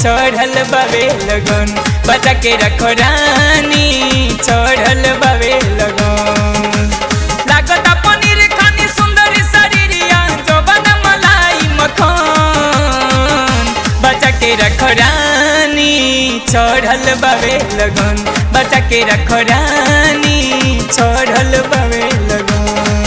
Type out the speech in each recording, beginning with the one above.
चढ़ल बवे लगन बचा के रखो रानी चढ़ल बवे लगन लागता पनीर खानी सुंदर शरीरिया जोबन मलाई मखन बचा के रखो रानी चढ़ल बवे लगन बचा के रखो रानी चढ़ल बवे लगन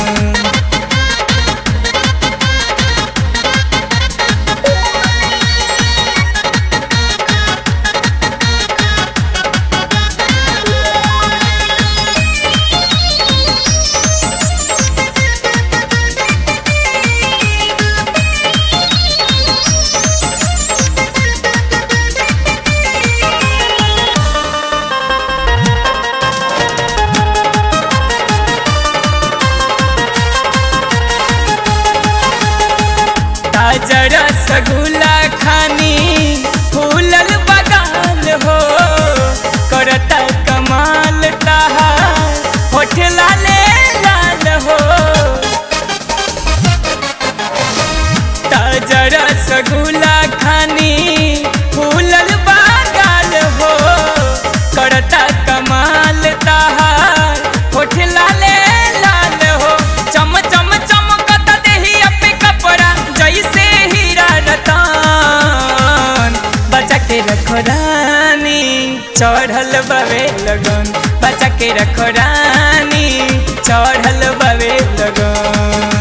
ताजा रसगुल्ला खानी फूलल बगाल हो करता कमाल ताहा होठ लाले लाल हो ताजा रसगुल्ला खानी फूलल बगाल हो करता कमाल ताहा होठ लाले लाल हो चम चम चमकता देहिया पे कपड़ा जैसे हीरा रतन बचा के रखो रानी चढ़ल बवे लगन बचा के रखो रानी चढ़ल बवे लगन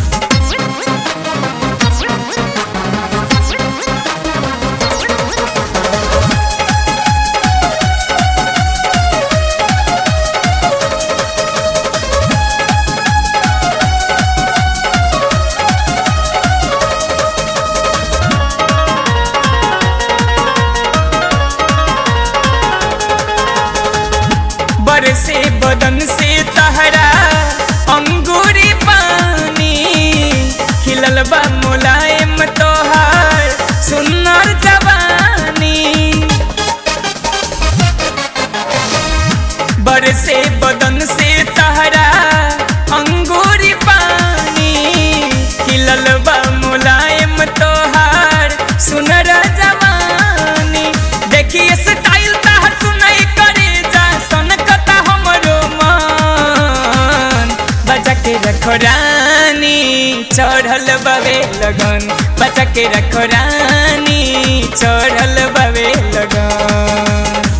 बरसे बदन से तहरा अंगूरी पानी खिलल बा मुलायम तोहार सुन्नर जवानी बरसे बदन से तहरा अंगूरी पानी खिलल बा मुलायम तोहार सुनर जवानी देखिए स्टाइल तहर सुनाई करे जा सनकता हमरो मन बचा के रखो रानी चढ़ल बवे लगन बचा के रखो रानी चढ़ल बवे लगन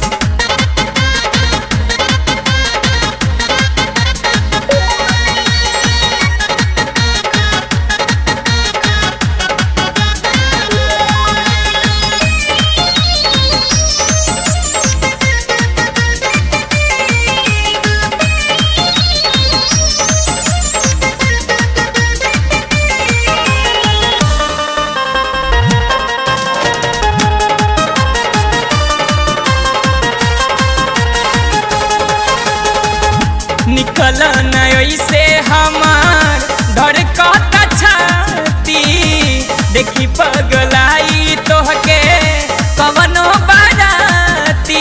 निकल न से हमार धर कहता छाती देखी पगलाई तोहके कवनो बाराती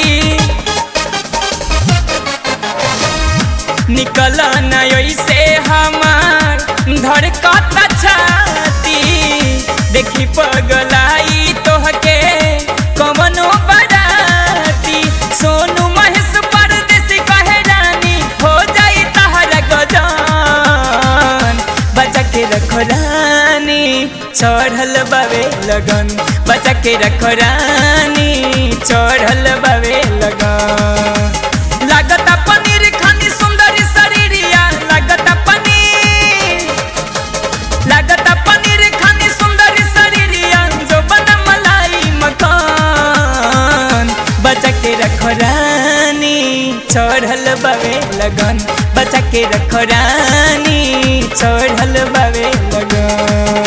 निकल न से हमार धर कहता छाती देखी पगलाई तोहके कवनो बाराती सोनू महेश परदेसी कहे रानी हो जाई तहरा गजान बचा के रखो रानी चढ़ल बवे लगन बचा के रखो रानी चढ़ल बवे लगन लागता पनीर खानी सुंदर शरीरिया लागता पनीर लागता पनीर खानी सुंदर शरीरिया जो बन मलाई मकान बचा के रखो रानी चढ़ल बवे लगन बचा के रखो रानी चढ़ल बवे लगन